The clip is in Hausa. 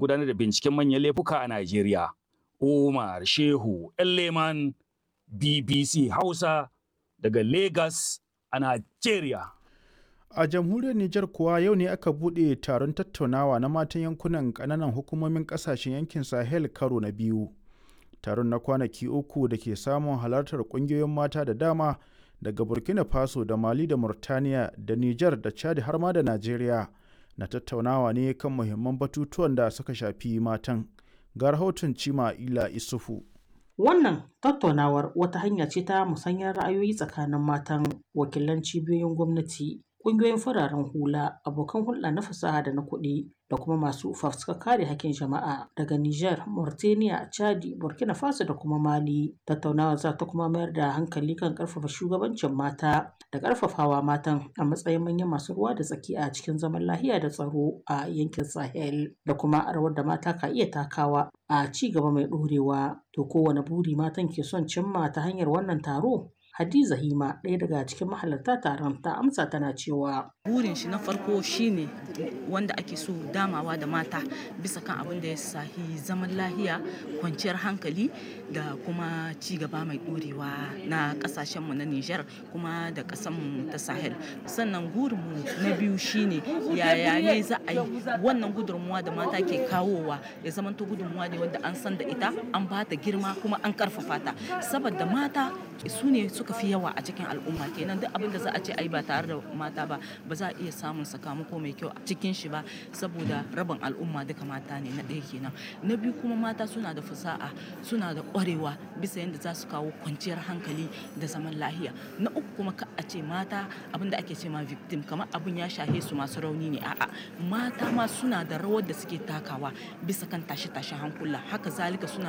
gudanar da binciken manyan laifuka a Najeriya. Umar Shehu Leman BBC Hausa daga Lagos a Najeriya. A jamhuriyar Nijar kuwa yau ne aka buɗe taron tattaunawa na matan yankunan ƙananan hukumomin ƙasashen yankin Sahel karo na biyu. Taron na kwanaki uku da ke samun halartar ƙungiyoyin mata da dama daga Burkina Faso da Mali da Murtaniya da Nijar da Chad har ma da Najeriya na tattaunawa ne kan muhimman batutuwan da suka shafi matan. Ga rahoton Cima Ila Isufu. Wannan tattaunawar wata hanya ce ta musanyar ra'ayoyi tsakanin matan wakilan cibiyoyin gwamnati, ƙungiyoyin fararen hula, abokan hulɗa na fasaha da na kuɗi da kuma masu fafutukar kare hakkin jama'a daga Nijar, Mauritania, Chadi, Burkina Faso da kuma Mali. Tattaunawar za ta kuma mayar da hankali kan ƙarfafa shugabancin mata da ƙarfafawa matan a matsayin manyan masu ruwa da tsaki a cikin zaman lahiya da tsaro a yankin Sahel da kuma rawar da mata ka iya takawa a ci gaba mai ɗorewa. To kowane buri matan ke son cimma ta hanyar wannan taro? Hadiza Hima ɗaya daga cikin mahalarta taron ta amsa tana cewa burin shi na farko shine wanda ake so damawa da mata bisa kan abin da ya sahi zaman lahiya kwanciyar hankali da kuma ci gaba mai ɗorewa na ƙasashenmu na Nijar kuma da ƙasanmu ta Sahel sannan gurinmu na biyu shine yaya ne za a yi wannan gudunmuwa da mata ke kawowa ya zamanto gudunmuwa ne wanda an san da ita an ba ta girma kuma an karfafa ta saboda mata su ne suka fi yawa a cikin al'umma kenan duk abin da za a ce ai ba tare da mata ba ba za a iya samun sakamako mai kyau a cikin shi ba saboda rabin al'umma duka mata ne na ɗaya kenan na biyu kuma mata suna da fasaha suna da ƙwarewa bisa yadda za su kawo kwanciyar hankali da zaman lahiya na uku kuma ka a ce mata abin da ake ce ma victim kamar abin ya shahe su masu rauni ne a'a mata ma suna da rawar da suke takawa bisa kan tashe-tashe hankula haka zalika suna